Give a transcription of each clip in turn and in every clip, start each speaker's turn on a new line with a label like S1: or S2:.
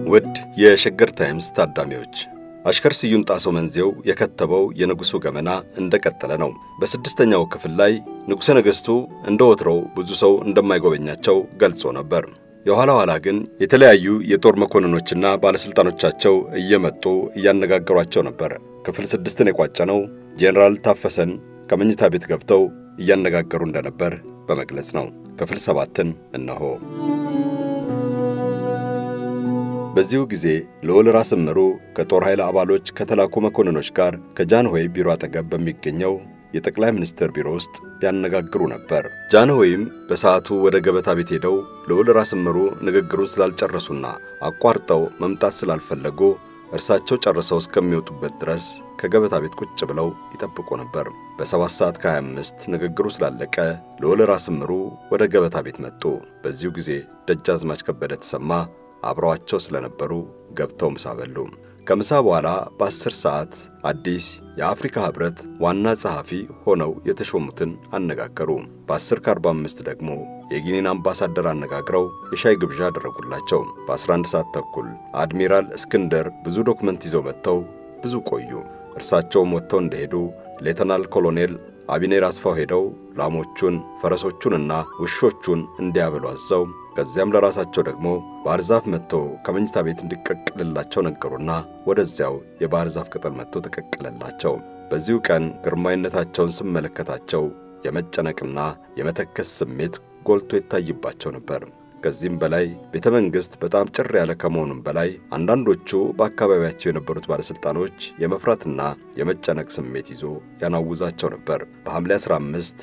S1: ውድ የሸገር ታይምስ ታዳሚዎች አሽከር ስዩም ጣሰው መንዜው የከተበው የንጉሡ ገመና እንደቀጠለ ነው። በስድስተኛው ክፍል ላይ ንጉሠ ነገሥቱ እንደ ወትሮው ብዙ ሰው እንደማይጎበኛቸው ገልጾ ነበር። የኋላ ኋላ ግን የተለያዩ የጦር መኮንኖችና ባለሥልጣኖቻቸው እየመጡ እያነጋገሯቸው ነበር። ክፍል ስድስትን የቋጨነው ጄኔራል ታፈሰን ከመኝታ ቤት ገብተው እያነጋገሩ እንደነበር በመግለጽ ነው። ክፍል ሰባትን እነሆ። በዚሁ ጊዜ ልዑል ራስ እምሩ ከጦር ኃይል አባሎች ከተላኩ መኮንኖች ጋር ከጃንሆይ ቢሮ አጠገብ በሚገኘው የጠቅላይ ሚኒስትር ቢሮ ውስጥ ያነጋግሩ ነበር። ጃንሆይም በሰዓቱ ወደ ገበታ ቤት ሄደው ልዑል ራስ እምሩ ንግግሩን ስላልጨረሱና አቋርጠው መምጣት ስላልፈለጉ እርሳቸው ጨርሰው እስከሚወጡበት ድረስ ከገበታ ቤት ቁጭ ብለው ይጠብቁ ነበር። በሰባት ሰዓት ከ25 ንግግሩ ስላለቀ ልዑል ራስ እምሩ ወደ ገበታ ቤት መጡ። በዚሁ ጊዜ ደጃዝማች ከበደ ተሰማ አብረዋቸው ስለነበሩ ገብተው ምሳ በሉ። ከምሳ በኋላ በአስር ሰዓት አዲስ የአፍሪካ ኅብረት ዋና ጸሐፊ ሆነው የተሾሙትን አነጋገሩ። በ10 ከ45 ደግሞ የጊኒን አምባሳደር አነጋግረው የሻይ ግብዣ አደረጉላቸው። በ11 ሰዓት ተኩል አድሚራል እስክንደር ብዙ ዶክመንት ይዘው መጥተው ብዙ ቆዩ። እርሳቸውም ወጥተው እንደሄዱ ሌተናል ኮሎኔል አቢኔር አስፋው ሄደው ላሞቹን ፈረሶቹንና ውሾቹን እንዲያበሉ አዘው ከዚያም ለራሳቸው ደግሞ ባህር ዛፍ መጥቶ ከመኝታ ቤት እንዲቀቅልላቸው ነገሩና ወደዚያው የባህር ዛፍ ቅጠል መጥቶ ተቀቅለላቸው። በዚሁ ቀን ግርማዊነታቸውን ስመለከታቸው የመጨነቅና የመተከስ ስሜት ጎልቶ ይታይባቸው ነበር። ከዚህም በላይ ቤተ መንግሥት በጣም ጭር ያለ ከመሆኑም በላይ አንዳንዶቹ በአካባቢያቸው የነበሩት ባለሥልጣኖች የመፍራትና የመጨነቅ ስሜት ይዞ ያናውዛቸው ነበር። በሐምሌ 15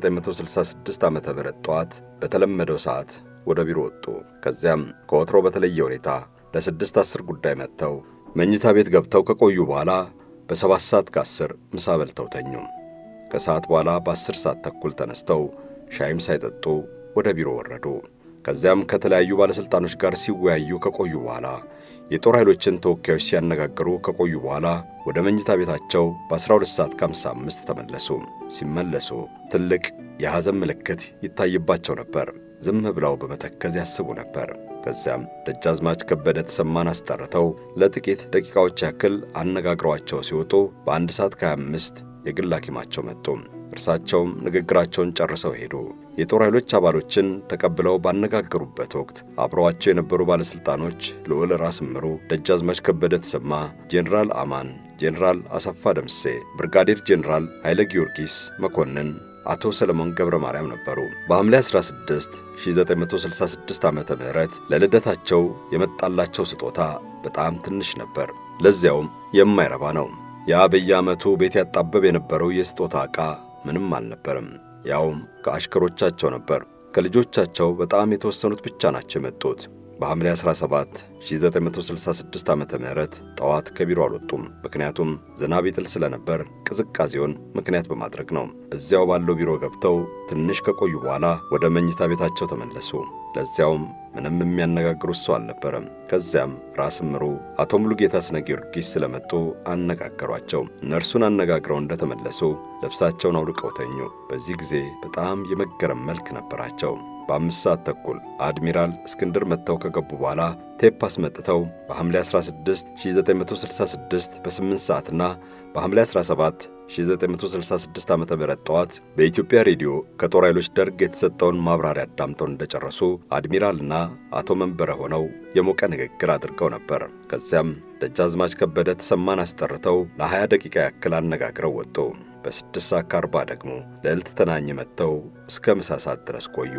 S1: 1966 ዓ ም ጠዋት በተለመደው ሰዓት ወደ ቢሮ ወጡ። ከዚያም ከወትሮ በተለየ ሁኔታ ለስድስት አስር ጉዳይ መጥተው መኝታ ቤት ገብተው ከቆዩ በኋላ በሰባት ሰዓት ከአስር ምሳ በልተው ተኙ። ከሰዓት በኋላ በአስር ሰዓት ተኩል ተነስተው ሻይም ሳይጠጡ ወደ ቢሮ ወረዱ። ከዚያም ከተለያዩ ባለሥልጣኖች ጋር ሲወያዩ ከቆዩ በኋላ የጦር ኃይሎችን ተወካዮች ሲያነጋግሩ ከቆዩ በኋላ ወደ መኝታ ቤታቸው በ12 ሰዓት ከ55 ተመለሱ። ሲመለሱ ትልቅ የሐዘን ምልክት ይታይባቸው ነበር። ዝም ብለው በመተከዝ ያስቡ ነበር። ከዚያም ደጃዝማች ከበደ ተሰማን አስጠርተው ለጥቂት ደቂቃዎች ያክል አነጋግረዋቸው ሲወጡ በአንድ ሰዓት ከ25 የግል ሐኪማቸው መጡ። እርሳቸውም ንግግራቸውን ጨርሰው ሄዱ። የጦር ኃይሎች አባሎችን ተቀብለው ባነጋገሩበት ወቅት አብረዋቸው የነበሩ ባለሥልጣኖች ልዑል ራስ እምሩ፣ ደጃዝማች ከበደ ተሰማ፣ ጄኔራል አማን፣ ጄኔራል አሰፋ ደምሴ፣ ብርጋዴር ጄኔራል ኃይለ ጊዮርጊስ መኮንን አቶ ሰለሞን ገብረ ማርያም ነበሩ። በሐምሌ 16 1966 ዓ ም ለልደታቸው የመጣላቸው ስጦታ በጣም ትንሽ ነበር። ለዚያውም የማይረባ ነው። ያ በየዓመቱ ቤት ያጣበብ የነበረው የስጦታ ዕቃ ምንም አልነበርም። ያውም ከአሽከሮቻቸው ነበር። ከልጆቻቸው በጣም የተወሰኑት ብቻ ናቸው የመጡት። በሐምሌ 17 1966 ዓ ም ጠዋት ከቢሮ አልወጡም። ምክንያቱም ዝናብ ይጥል ስለነበር ቅዝቃዜውን ምክንያት በማድረግ ነው። እዚያው ባለው ቢሮ ገብተው ትንሽ ከቆዩ በኋላ ወደ መኝታ ቤታቸው ተመለሱ። ለዚያውም ምንም የሚያነጋግሩት ሰው አልነበረም። ከዚያም ራስ እምሩ አቶ ሙሉጌታ ስነ ጊዮርጊስ ስለመጡ አነጋገሯቸው። እነርሱን አነጋግረው እንደተመለሱ ልብሳቸውን አውልቀው ተኙ። በዚህ ጊዜ በጣም የመገረም መልክ ነበራቸው። በአምስት ሰዓት ተኩል አድሚራል እስክንድር መጥተው ከገቡ በኋላ ቴፕ አስመጥተው በሐምሌ 16 1966 በ8 ሰዓትና በሐምሌ 17 1966 ዓ ም ጠዋት በኢትዮጵያ ሬዲዮ ከጦር ኃይሎች ደርግ የተሰጠውን ማብራሪያ አዳምጠው እንደጨረሱ አድሚራልና አቶ መንበረ ሆነው የሞቀ ንግግር አድርገው ነበር። ከዚያም ደጃዝማች ከበደ ተሰማን አስጠርተው ለ20 ደቂቃ ያክል አነጋግረው ወጡ። በስድስት ሰዓት ከአርባ ደግሞ ልዕልት ተናኝ መጥተው እስከ ምሳ ሰዓት ድረስ ቆዩ።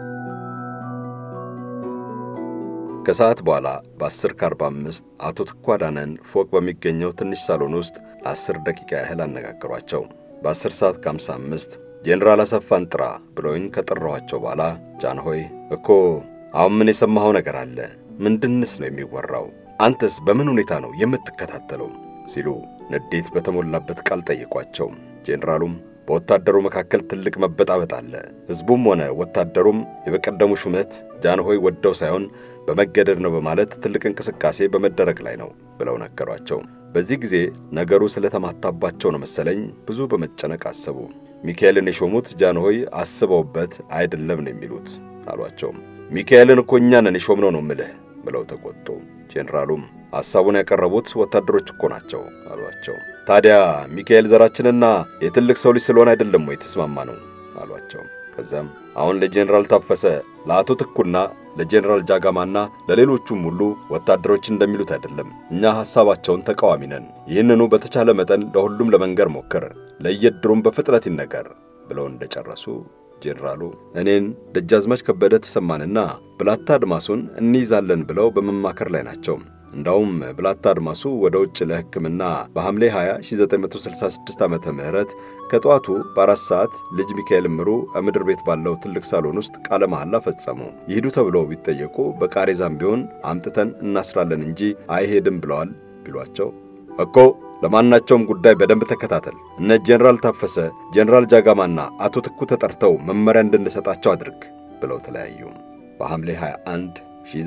S1: ከሰዓት በኋላ በ10 ከ45 አቶ ትኳዳነን ፎቅ በሚገኘው ትንሽ ሳሎን ውስጥ ለአስር ደቂቃ ያህል አነጋገሯቸው። በ10 ሰዓት ከ55 ጄኔራል አሰፋን ጥራ ብለውኝ ከጠራኋቸው በኋላ ጃንሆይ እኮ አሁን ምን የሰማኸው ነገር አለ? ምንድንስ ነው የሚወራው? አንተስ በምን ሁኔታ ነው የምትከታተለው? ሲሉ ንዴት በተሞላበት ቃል ጠየቋቸው። ጄኔራሉም በወታደሩ መካከል ትልቅ መበጣበጥ አለ። ሕዝቡም ሆነ ወታደሩም የበቀደሙ ሹመት ጃንሆይ ወደው ሳይሆን በመገደድ ነው በማለት ትልቅ እንቅስቃሴ በመደረግ ላይ ነው ብለው ነገሯቸው። በዚህ ጊዜ ነገሩ ስለተማታባቸው ነው መሰለኝ ብዙ በመጨነቅ አሰቡ። ሚካኤልን የሾሙት ጃንሆይ አስበውበት አይደለም ነው የሚሉት አሏቸው። ሚካኤልን እኮ እኛ ነን የሾምነው ነው ምልህ ብለው ተቆጡ። ጄኔራሉም ሐሳቡን ያቀረቡት ወታደሮች እኮ ናቸው አሏቸው። ታዲያ ሚካኤል ዘራችንና የትልቅ ሰው ልጅ ስለሆነ አይደለም ወይ ተስማማ ነው አሏቸው። ከዚያም አሁን ለጄኔራል ታፈሰ ለአቶ ትኩና ለጄኔራል ጃጋማና ለሌሎቹም ሁሉ ወታደሮች እንደሚሉት አይደለም። እኛ ሐሳባቸውን ተቃዋሚ ነን። ይህንኑ በተቻለ መጠን ለሁሉም ለመንገር ሞክር፣ ለየድሩም በፍጥነት ይነገር ብለው እንደጨረሱ ጄኔራሉ እኔን ደጃዝማች ከበደ ተሰማንና ብላታ አድማሱን እንይዛለን ብለው በመማከር ላይ ናቸው። እንዳውም ብላታ አድማሱ ወደ ውጭ ለሕክምና በሐምሌ 20 1966 ዓመተ ምህረት ከጠዋቱ በአራት ሰዓት ልጅ ሚካኤል እምሩ ምድር ቤት ባለው ትልቅ ሳሎን ውስጥ ቃለ መሐላ ፈጸሙ። ይሂዱ ተብለው ቢጠየቁ በቃሬዛም ቢሆን አምጥተን እናስራለን እንጂ አይሄድም ብለዋል ቢሏቸው እኮ ለማናቸውም ጉዳይ በደንብ ተከታተል፣ እነ ጄኔራል ታፈሰ፣ ጄኔራል ጃጋማና አቶ ትኩ ተጠርተው መመሪያ እንድንሰጣቸው አድርግ ብለው ተለያዩ። በሐምሌ 21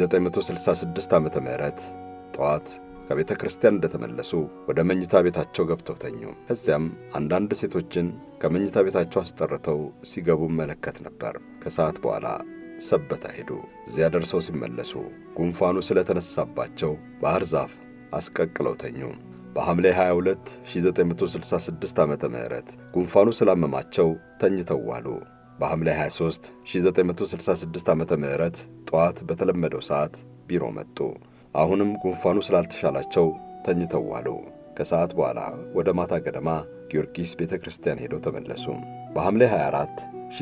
S1: 1966 ዓመተ ምህረት ጠዋት ከቤተ ክርስቲያን እንደተመለሱ ወደ መኝታ ቤታቸው ገብተው ተኙ። ከዚያም አንዳንድ ሴቶችን ከመኝታ ቤታቸው አስጠርተው ሲገቡ መለከት ነበር። ከሰዓት በኋላ ሰበታ ሄዱ። እዚያ ደርሰው ሲመለሱ ጉንፋኑ ስለተነሳባቸው ባህር ዛፍ አስቀቅለው ተኙ። በሐምሌ 22 1966 ዓመተ ምህረት ጉንፋኑ ስላመማቸው ተኝተው ዋሉ። በሐምሌ 23 1966 ዓመተ ምህረት ጠዋት በተለመደው ሰዓት ቢሮ መጡ። አሁንም ጉንፋኑ ስላልተሻላቸው ተኝተው ዋሉ። ከሰዓት በኋላ ወደ ማታ ገደማ ጊዮርጊስ ቤተ ክርስቲያን ሄደው ተመለሱ። በሐምሌ 24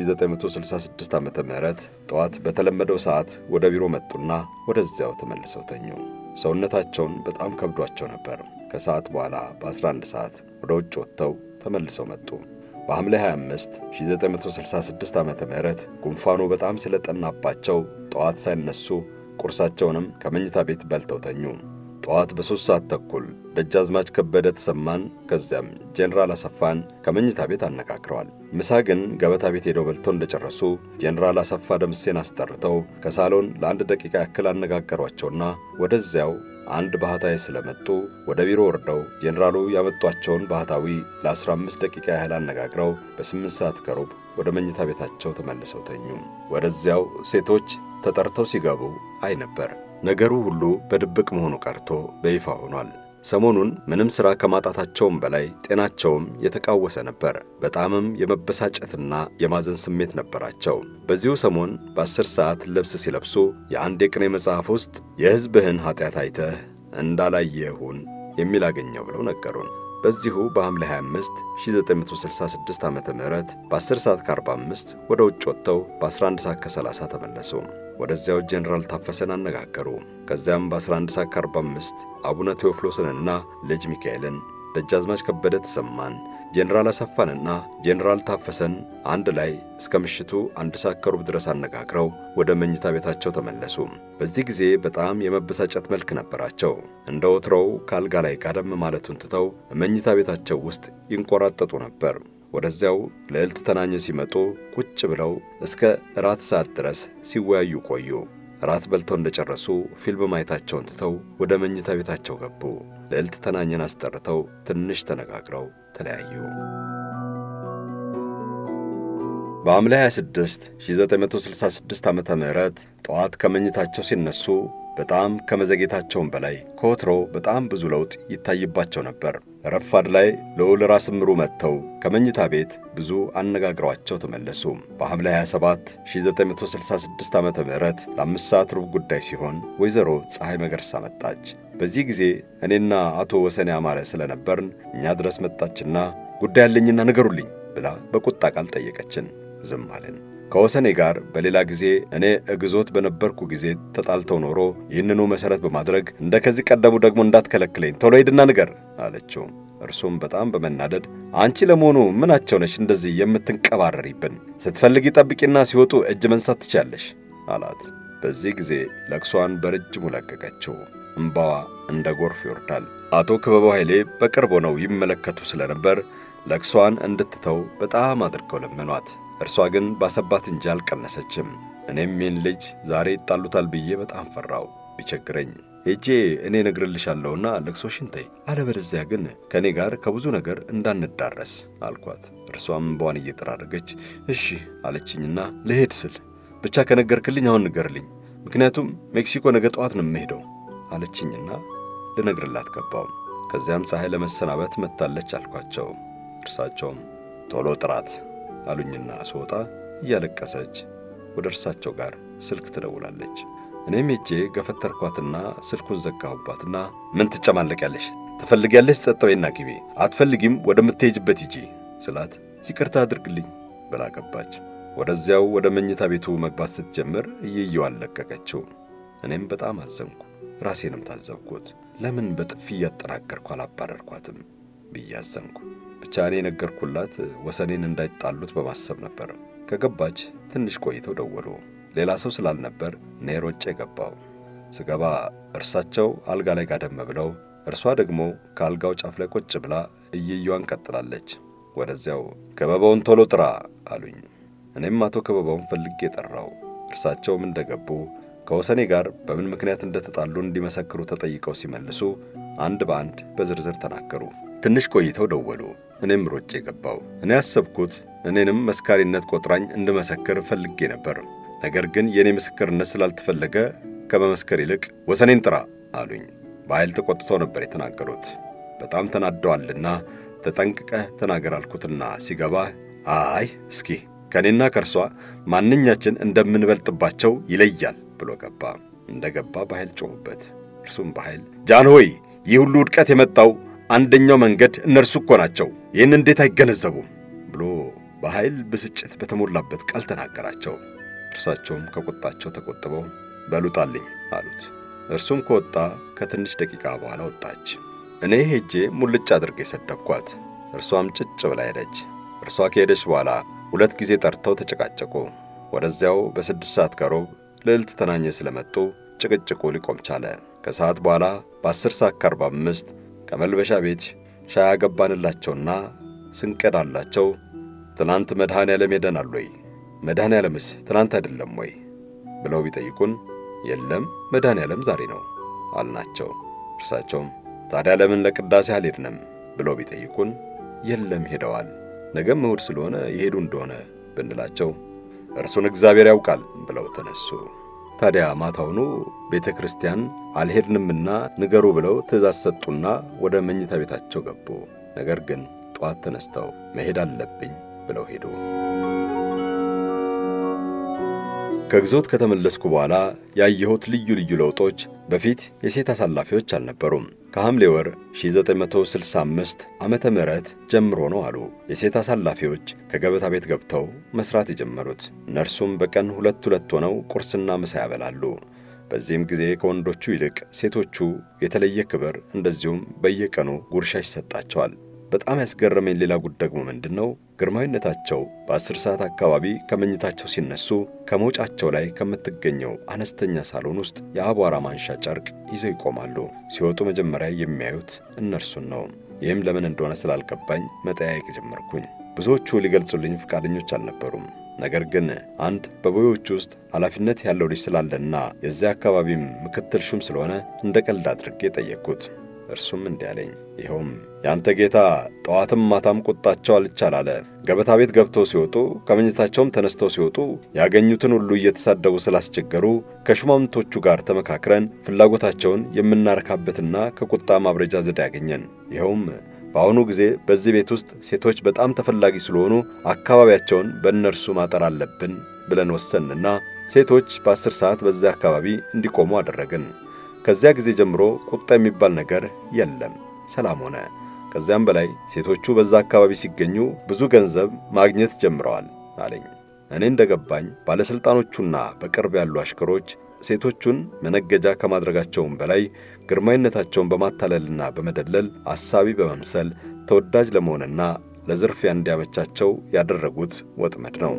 S1: 1966 ዓመተ ምህረት ጠዋት በተለመደው ሰዓት ወደ ቢሮ መጡና ወደዚያው ተመልሰው ተኙ። ሰውነታቸውን በጣም ከብዷቸው ነበር። ከሰዓት በኋላ በ11 ሰዓት ወደ ውጭ ወጥተው ተመልሰው መጡ። በሐምሌ 25 1966 ዓመተ ምህረት ጉንፋኑ በጣም ስለጠናባቸው ጠዋት ሳይነሱ ቁርሳቸውንም ከመኝታ ቤት በልተው ተኙ። ጠዋት በሦስት ሰዓት ተኩል ደጃዝማች ከበደ ተሰማን ከዚያም ጄኔራል አሰፋን ከመኝታ ቤት አነጋግረዋል። ምሳ ግን ገበታ ቤት ሄደው በልተው እንደጨረሱ ጄኔራል አሰፋ ደምሴን አስጠርተው ከሳሎን ለአንድ ደቂቃ ያክል አነጋገሯቸውና ወደዚያው አንድ ባህታዊ ስለመጡ ወደ ቢሮ ወርደው ጄኔራሉ ያመጧቸውን ባህታዊ ለ15 ደቂቃ ያህል አነጋግረው በስምንት ሰዓት ከሩብ ወደ መኝታ ቤታቸው ተመልሰው ተኙ። ወደዚያው ሴቶች ተጠርተው ሲገቡ አይ ነበር። ነገሩ ሁሉ በድብቅ መሆኑ ቀርቶ በይፋ ሆኗል። ሰሞኑን ምንም ሥራ ከማጣታቸውም በላይ ጤናቸውም የተቃወሰ ነበር። በጣምም የመበሳጨትና የማዘን ስሜት ነበራቸው። በዚሁ ሰሞን በአስር ሰዓት ልብስ ሲለብሱ የአንድ የቅኔ መጽሐፍ ውስጥ የሕዝብህን ኀጢአት አይተህ እንዳላየሁን የሚል አገኘው ብለው ነገሩን። በዚሁ በሐምሌ 25 1966 ዓ ም በ10 ሰዓት ከ45 ወደ ውጭ ወጥተው በ11 ሰዓት ከ30 ተመለሱ። ወደዚያው ጄኔራል ታፈሰን አነጋገሩ። ከዚያም በ11 ሰዓት ከ45 አቡነ ቴዎፍሎስንና ልጅ ሚካኤልን፣ ደጃዝማች ከበደ ተሰማን፣ ጄኔራል አሰፋንና ጄኔራል ታፈሰን አንድ ላይ እስከ ምሽቱ አንድ ሰዓት ከሩብ ድረስ አነጋግረው ወደ መኝታ ቤታቸው ተመለሱ። በዚህ ጊዜ በጣም የመበሳጨት መልክ ነበራቸው። እንደ ወትሮው ከአልጋ ላይ ጋደም ማለቱን ትተው መኝታ ቤታቸው ውስጥ ይንቆራጠጡ ነበር። ወደዚያው ልዕልት ተናኘ ሲመጡ ቁጭ ብለው እስከ እራት ሰዓት ድረስ ሲወያዩ ቆዩ። እራት በልተው እንደጨረሱ ፊልም ማየታቸውን ትተው ወደ መኝታ ቤታቸው ገቡ። ልዕልት ተናኘን አስጠርተው ትንሽ ተነጋግረው ተለያዩ። በሐምሌ 26 1966 ዓ ም ጠዋት ከመኝታቸው ሲነሱ በጣም ከመዘጌታቸውም በላይ ከወትሮው በጣም ብዙ ለውጥ ይታይባቸው ነበር። ረፋድ ላይ ልዑል ራስ እምሩ መጥተው ከመኝታ ቤት ብዙ አነጋግረዋቸው ተመለሱ። በሐምሌ 27 1966 ዓ ም ለአምስት ሰዓት ሩብ ጉዳይ ሲሆን ወይዘሮ ፀሐይ መገርሳ መጣች። በዚህ ጊዜ እኔና አቶ ወሰኔ አማረ ስለነበርን እኛ ድረስ መጣችና ጉዳይ ያለኝና ንገሩልኝ ብላ በቁጣ ቃል ጠየቀችን። ዝም አለን። ከወሰኔ ጋር በሌላ ጊዜ እኔ እግዞት በነበርኩ ጊዜ ተጣልተው ኖሮ ይህንኑ መሠረት በማድረግ እንደ ከዚህ ቀደሙ ደግሞ እንዳትከለክለኝ ቶሎ ሂድና ንገር አለችው። እርሱም በጣም በመናደድ አንቺ ለመሆኑ ምናቸው ነሽ እንደዚህ የምትንቀባረሪብን? ስትፈልጊ ጠብቂና ሲወጡ እጅ መንሳት ትችያለሽ አላት። በዚህ ጊዜ ለቅሷን በረጅሙ ለቀቀችው። እምባዋ እንደ ጎርፍ ይወርዳል። አቶ ክበበው ኃይሌ በቅርብ ሆነው ይመለከቱ ስለነበር ለቅሷን እንድትተው በጣም አድርገው ለመኗት። እርሷ ግን ባሰባት እንጂ አልቀነሰችም። እኔም ይህን ልጅ ዛሬ ይጣሉታል ብዬ በጣም ፈራው። ቢቸግረኝ ሄጄ እኔ እነግርልሻለሁና ለቅሶሽን ተይ፣ አለበለዚያ ግን ከእኔ ጋር ከብዙ ነገር እንዳንዳረስ አልኳት። እርሷም እንባዋን እየጠራረገች እሺ አለችኝና ልሄድ ስል ብቻ ከነገርክልኝ አሁን ንገርልኝ፣ ምክንያቱም ሜክሲኮ ነገ ጠዋት ነው የምሄደው አለችኝና ልነግርላት ገባው። ከዚያም ፀሐይ ለመሰናበት መጥታለች አልኳቸው። እርሳቸውም ቶሎ ጥራት አሉኝና ስወጣ እያለቀሰች ወደ እርሳቸው ጋር ስልክ ትደውላለች። እኔም ሄጄ ገፈተርኳትና ስልኩን ዘጋሁባትና ምን ትጨማለቂያለሽ? ትፈልጊያለሽ? ጸጥ በይና ግቢ፣ አትፈልጊም ወደምትሄጅበት ሂጂ ስላት ይቅርታ አድርግልኝ ብላ ገባች። ወደዚያው ወደ መኝታ ቤቱ መግባት ስትጀምር እየየዋን ለቀቀችው። እኔም በጣም አዘንኩ። ራሴንም ታዘብኩት። ለምን በጥፊ እያጠናገርኩ አላባረርኳትም ብዬ አዘንኩ። ብቻ እኔ ነገርኩላት ወሰኔን እንዳይጣሉት በማሰብ ነበር። ከገባች ትንሽ ቆይተው ደወሉ። ሌላ ሰው ስላልነበር እኔ ሮጬ ገባው። ስገባ እርሳቸው አልጋ ላይ ጋደም ብለው፣ እርሷ ደግሞ ከአልጋው ጫፍ ላይ ቁጭ ብላ እየየዋን ቀጥላለች። ወደዚያው ከበባውን ቶሎ ጥራ አሉኝ። እኔም አቶ ከበባውን ፈልጌ ጠራው። እርሳቸውም እንደገቡ ከወሰኔ ጋር በምን ምክንያት እንደተጣሉ እንዲመሰክሩ ተጠይቀው ሲመልሱ አንድ በአንድ በዝርዝር ተናገሩ። ትንሽ ቆይተው ደወሉ። እኔም ሮጬ ገባው። እኔ ያሰብኩት እኔንም መስካሪነት ቆጥራኝ እንድመሰክር ፈልጌ ነበር። ነገር ግን የእኔ ምስክርነት ስላልተፈለገ ከመመስከር ይልቅ ወሰኔን ጥራ አሉኝ። በኃይል ተቆጥተው ነበር የተናገሩት። በጣም ተናደዋልና ተጠንቅቀህ ተናገር አልኩትና ሲገባ አይ እስኪ ከእኔና ከእርሷ ማንኛችን እንደምንበልጥባቸው ይለያል ብሎ ገባ። እንደ ገባ በኃይል ጮኹበት። እርሱም በኃይል ጃን ሆይ ይህ ሁሉ ውድቀት የመጣው አንደኛው መንገድ እነርሱ እኮ ናቸው፣ ይህን እንዴት አይገነዘቡም ብሎ በኃይል ብስጭት በተሞላበት ቃል ተናገራቸው። እርሳቸውም ከቁጣቸው ተቆጥበው በሉጣልኝ አሉት። እርሱም ከወጣ ከትንሽ ደቂቃ በኋላ ወጣች። እኔ ሄጄ ሙልጭ አድርጌ ሰደብኳት። እርሷም ጭጭ ብላ ሄደች። እርሷ ከሄደች በኋላ ሁለት ጊዜ ጠርተው ተጨቃጨቁ። ወደዚያው በስድስት ሰዓት ከሮብ ልዕልት ተናኘ ስለመጡ ጭቅጭቁ ሊቆም ቻለ። ከሰዓት በኋላ በአስር ሰዓት ከአርባ አምስት ከመልበሻ ቤት ሻይ ያገባንላቸውና ስንቀዳላቸው ትናንት መድኃኔ ዓለም ሄደናል ወይ? መድኃኔ ዓለምስ ትናንት አይደለም ወይ? ብለው ቢጠይቁን የለም መድኃኔ ዓለም ዛሬ ነው አልናቸው። እርሳቸውም ታዲያ ለምን ለቅዳሴ አልሄድንም ብለው ቢጠይቁን የለም ሄደዋል፣ ነገም እሑድ ስለሆነ የሄዱ እንደሆነ ብንላቸው እርሱን እግዚአብሔር ያውቃል ብለው ተነሱ። ታዲያ ማታውኑ ቤተ ክርስቲያን አልሄድንምና ንገሩ ብለው ትእዛዝ ሰጡና ወደ መኝታ ቤታቸው ገቡ። ነገር ግን ጠዋት ተነስተው መሄድ አለብኝ ብለው ሄዱ። ከግዞት ከተመለስኩ በኋላ ያየሁት ልዩ ልዩ ለውጦች በፊት የሴት አሳላፊዎች አልነበሩም። ከሐምሌ ወር 1965 ዓመተ ምህረት ጀምሮ ነው አሉ የሴት አሳላፊዎች ከገበታ ቤት ገብተው መስራት የጀመሩት። እነርሱም በቀን ሁለት ሁለት ሆነው ቁርስና ምሳ ያበላሉ። በዚህም ጊዜ ከወንዶቹ ይልቅ ሴቶቹ የተለየ ክብር፣ እንደዚሁም በየቀኑ ጉርሻ ይሰጣቸዋል። በጣም ያስገረመኝ ሌላ ጉድ ደግሞ ምንድን ነው? ግርማዊነታቸው በአስር ሰዓት አካባቢ ከመኝታቸው ሲነሱ ከመውጫቸው ላይ ከምትገኘው አነስተኛ ሳሎን ውስጥ የአቧራ ማንሻ ጨርቅ ይዘው ይቆማሉ። ሲወጡ መጀመሪያ የሚያዩት እነርሱን ነው። ይህም ለምን እንደሆነ ስላልገባኝ መጠያየቅ ጀመርኩኝ። ብዙዎቹ ሊገልጹልኝ ፈቃደኞች አልነበሩም። ነገር ግን አንድ በቦዮች ውስጥ ኃላፊነት ያለው ልጅ ስላለና የዚያ አካባቢም ምክትል ሹም ስለሆነ እንደ ቀልድ አድርጌ ጠየቅኩት። እርሱም እንዲህ አለኝ። ይኸውም ያንተ ጌታ ጠዋትም ማታም ቁጣቸው አልቻል አለ። ገበታ ቤት ገብተው ሲወጡ ከመኝታቸውም ተነስተው ሲወጡ ያገኙትን ሁሉ እየተሳደቡ ስላስቸገሩ ከሹማምንቶቹ ጋር ተመካክረን ፍላጎታቸውን የምናረካበትና ከቁጣ ማብረጃ ዘዴ ያገኘን። ይኸውም በአሁኑ ጊዜ በዚህ ቤት ውስጥ ሴቶች በጣም ተፈላጊ ስለሆኑ አካባቢያቸውን በእነርሱ ማጠር አለብን ብለን ወሰንና ሴቶች በአስር ሰዓት በዚያ አካባቢ እንዲቆሙ አደረግን። ከዚያ ጊዜ ጀምሮ ቁጣ የሚባል ነገር የለም፣ ሰላም ሆነ። ከዚያም በላይ ሴቶቹ በዛ አካባቢ ሲገኙ ብዙ ገንዘብ ማግኘት ጀምረዋል አለኝ። እኔ እንደገባኝ ባለሥልጣኖቹና በቅርብ ያሉ አሽከሮች ሴቶቹን መነገጃ ከማድረጋቸውም በላይ ግርማዊነታቸውን በማታለልና በመደለል አሳቢ በመምሰል ተወዳጅ ለመሆንና ለዝርፊያ እንዲያመቻቸው ያደረጉት ወጥመድ ነው።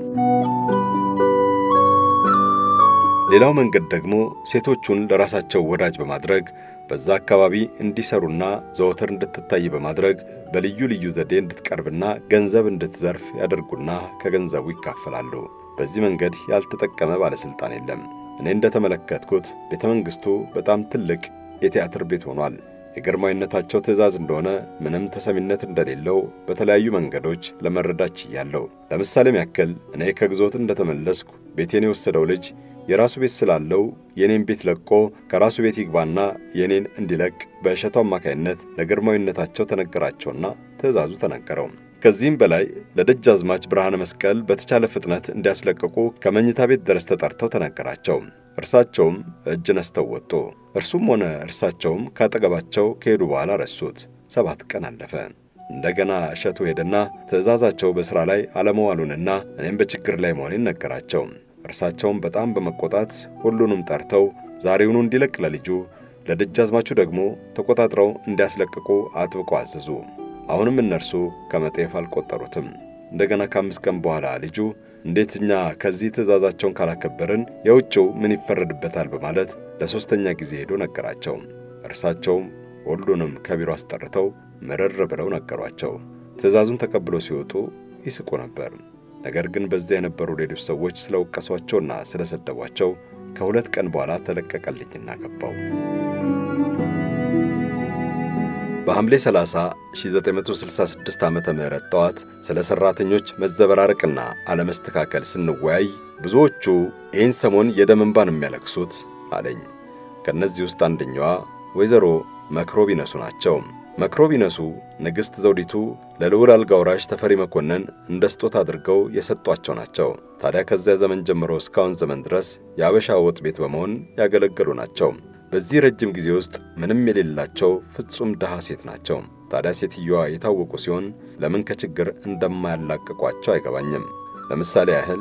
S1: ሌላው መንገድ ደግሞ ሴቶቹን ለራሳቸው ወዳጅ በማድረግ በዛ አካባቢ እንዲሰሩና ዘወትር እንድትታይ በማድረግ በልዩ ልዩ ዘዴ እንድትቀርብና ገንዘብ እንድትዘርፍ ያደርጉና ከገንዘቡ ይካፈላሉ። በዚህ መንገድ ያልተጠቀመ ባለሥልጣን የለም። እኔ እንደተመለከትኩት ቤተ መንግሥቱ በጣም ትልቅ የቲያትር ቤት ሆኗል። የግርማዊነታቸው ትእዛዝ እንደሆነ ምንም ተሰሚነት እንደሌለው በተለያዩ መንገዶች ለመረዳት ችያለሁ። ለምሳሌም ያክል እኔ ከግዞት እንደተመለስኩ ቤቴን የወሰደው ልጅ የራሱ ቤት ስላለው የኔን ቤት ለቆ ከራሱ ቤት ይግባና የኔን እንዲለቅ በእሸቱ አማካይነት ለግርማዊነታቸው ተነገራቸውና ትእዛዙ ተነገረው። ከዚህም በላይ ለደጃዝማች ብርሃነ መስቀል በተቻለ ፍጥነት እንዲያስለቅቁ ከመኝታ ቤት ድረስ ተጠርተው ተነገራቸው። እርሳቸውም እጅ ነስተው ወጡ። እርሱም ሆነ እርሳቸውም ካጠገባቸው ከሄዱ በኋላ ረሱት። ሰባት ቀን አለፈ። እንደገና እሸቱ ሄደና ትእዛዛቸው በሥራ ላይ አለመዋሉንና እኔም በችግር ላይ መሆኔን ነገራቸው። እርሳቸውም በጣም በመቆጣት ሁሉንም ጠርተው ዛሬውኑ እንዲለቅ ለልጁ ለደጃዝማቹ ደግሞ ተቆጣጥረው እንዲያስለቅቁ አጥብቀው አዘዙ። አሁንም እነርሱ ከመጤፍ አልቆጠሩትም። እንደገና ከአምስት ቀን በኋላ ልጁ እንዴት እኛ ከዚህ ትእዛዛቸውን ካላከበርን የውጭው ምን ይፈረድበታል በማለት ለሦስተኛ ጊዜ ሄዶ ነገራቸው። እርሳቸውም ሁሉንም ከቢሮ አስጠርተው ምርር ብለው ነገሯቸው። ትእዛዙን ተቀብለው ሲወጡ ይስቁ ነበር። ነገር ግን በዚያ የነበሩ ሌሎች ሰዎች ስለ ወቀሷቸውና ስለ ሰደቧቸው ከሁለት ቀን በኋላ ተለቀቀልኝና ገባው። በሐምሌ 30 1966 ዓመተ ምህረት ጠዋት ስለ ሠራተኞች መዘበራረቅና አለመስተካከል ስንወያይ ብዙዎቹ ይህን ሰሞን የደም እንባን የሚያለቅሱት አለኝ። ከእነዚህ ውስጥ አንደኛዋ ወይዘሮ መክሮቢነሱ ናቸው። መክሮቢነሱ ንግሥት ዘውዲቱ ለልዑል አልጋ ወራሽ ተፈሪ መኮንን እንደ ስጦታ አድርገው የሰጧቸው ናቸው። ታዲያ ከዚያ ዘመን ጀምሮ እስካሁን ዘመን ድረስ የአበሻ ወጥ ቤት በመሆን ያገለገሉ ናቸው። በዚህ ረጅም ጊዜ ውስጥ ምንም የሌላቸው ፍጹም ድሃ ሴት ናቸው። ታዲያ ሴትየዋ የታወቁ ሲሆን ለምን ከችግር እንደማያላቅቋቸው አይገባኝም። ለምሳሌ ያህል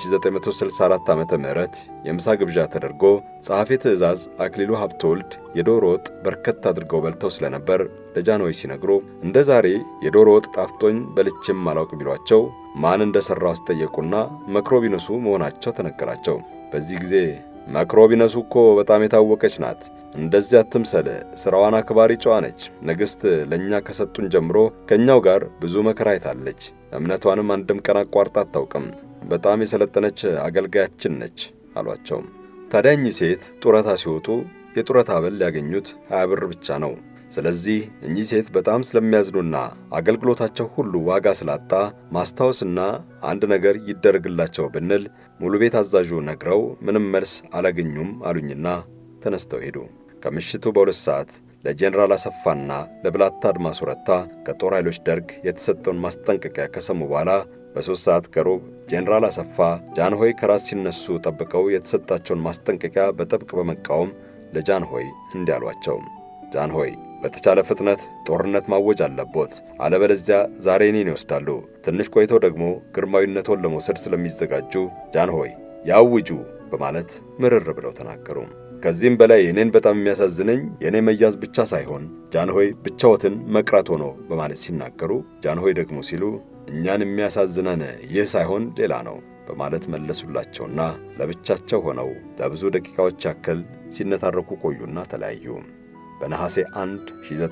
S1: በ1964 ዓመተ ምህረት የምሳ ግብዣ ተደርጎ ጸሐፌ ትእዛዝ አክሊሉ ሀብተወልድ የዶሮ ወጥ በርከት አድርገው በልተው ስለነበር ለጃንሆይ ሲነግሩ እንደ ዛሬ የዶሮ ወጥ ጣፍጦኝ በልቼም አላውቅ ቢሏቸው ማን እንደ ሠራው አስጠየቁና መክሮቢነሱ መሆናቸው ተነገራቸው። በዚህ ጊዜ መክሮቢነሱ እኮ በጣም የታወቀች ናት። እንደዚህ አትምሰል። ሥራዋን አክባሪ ጨዋ ነች። ንግሥት ለእኛ ከሰጡን ጀምሮ ከእኛው ጋር ብዙ መከራ አይታለች። እምነቷንም አንድም ቀን አቋርጣ አታውቅም። በጣም የሰለጠነች አገልጋያችን ነች አሏቸው። ታዲያ እኚህ ሴት ጡረታ ሲወጡ የጡረታ አበል ያገኙት ሀያ ብር ብቻ ነው። ስለዚህ እኚህ ሴት በጣም ስለሚያዝኑና አገልግሎታቸው ሁሉ ዋጋ ስላጣ ማስታወስና አንድ ነገር ይደረግላቸው ብንል ሙሉ ቤት አዛዡ ነግረው ምንም መልስ አላገኙም አሉኝና ተነስተው ሄዱ። ከምሽቱ በሁለት ሰዓት ለጄኔራል አሰፋና ለብላታ አድማሱ ረታ ከጦር ኃይሎች ደርግ የተሰጠውን ማስጠንቀቂያ ከሰሙ በኋላ በሦስት ሰዓት ከሩብ ጄኔራል አሰፋ ጃንሆይ ከራስ ሲነሱ ጠብቀው የተሰጣቸውን ማስጠንቀቂያ በጥብቅ በመቃወም ለጃንሆይ እንዲህ አሏቸው። ጃንሆይ በተቻለ ፍጥነት ጦርነት ማወጅ አለቦት፣ አለበለዚያ ዛሬ እኔን ይወስዳሉ። ትንሽ ቆይተው ደግሞ ግርማዊነቶን ለመውሰድ ስለሚዘጋጁ ጃንሆይ ያውጁ በማለት ምርር ብለው ተናገሩ። ከዚህም በላይ እኔን በጣም የሚያሳዝነኝ የእኔ መያዝ ብቻ ሳይሆን ጃንሆይ ብቻዎትን መቅረት ሆኖ በማለት ሲናገሩ፣ ጃንሆይ ደግሞ ሲሉ እኛን የሚያሳዝነን ይህ ሳይሆን ሌላ ነው በማለት መለሱላቸውና ለብቻቸው ሆነው ለብዙ ደቂቃዎች ያክል ሲነታረኩ ቆዩና ተለያዩ። በነሐሴ 1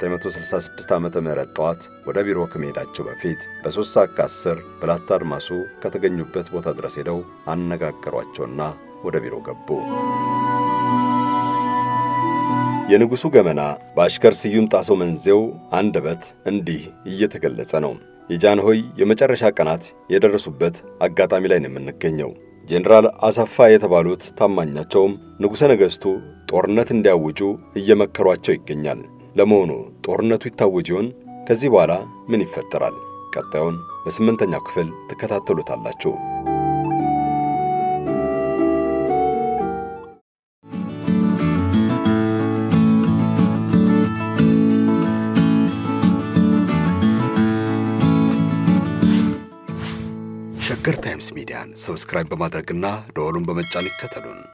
S1: 1966 ዓመተ ምህረት ጠዋት ወደ ቢሮ ከመሄዳቸው በፊት በሦስት ሰዓት ከአስር ብላታ አድማሱ ከተገኙበት ቦታ ድረስ ሄደው አነጋገሯቸውና ወደ ቢሮ ገቡ። የንጉሡ ገመና በአሽከር ስዩም ጣሰው መንዜው አንደበት እንዲህ እየተገለጸ ነው። የጃንሆይ የመጨረሻ ቀናት የደረሱበት አጋጣሚ ላይ ነው የምንገኘው። ጄኔራል አሰፋ የተባሉት ታማኛቸውም ንጉሠ ነገሥቱ ጦርነት እንዲያውጁ እየመከሯቸው ይገኛል። ለመሆኑ ጦርነቱ ይታወጅ ይሆን? ከዚህ በኋላ ምን ይፈጠራል? ቀጣዩን በስምንተኛው ክፍል ትከታተሉታላችሁ። ሸገር ታይምስ ሚዲያን ሰብስክራይብ በማድረግና ደወሉን በመጫን ይከተሉን።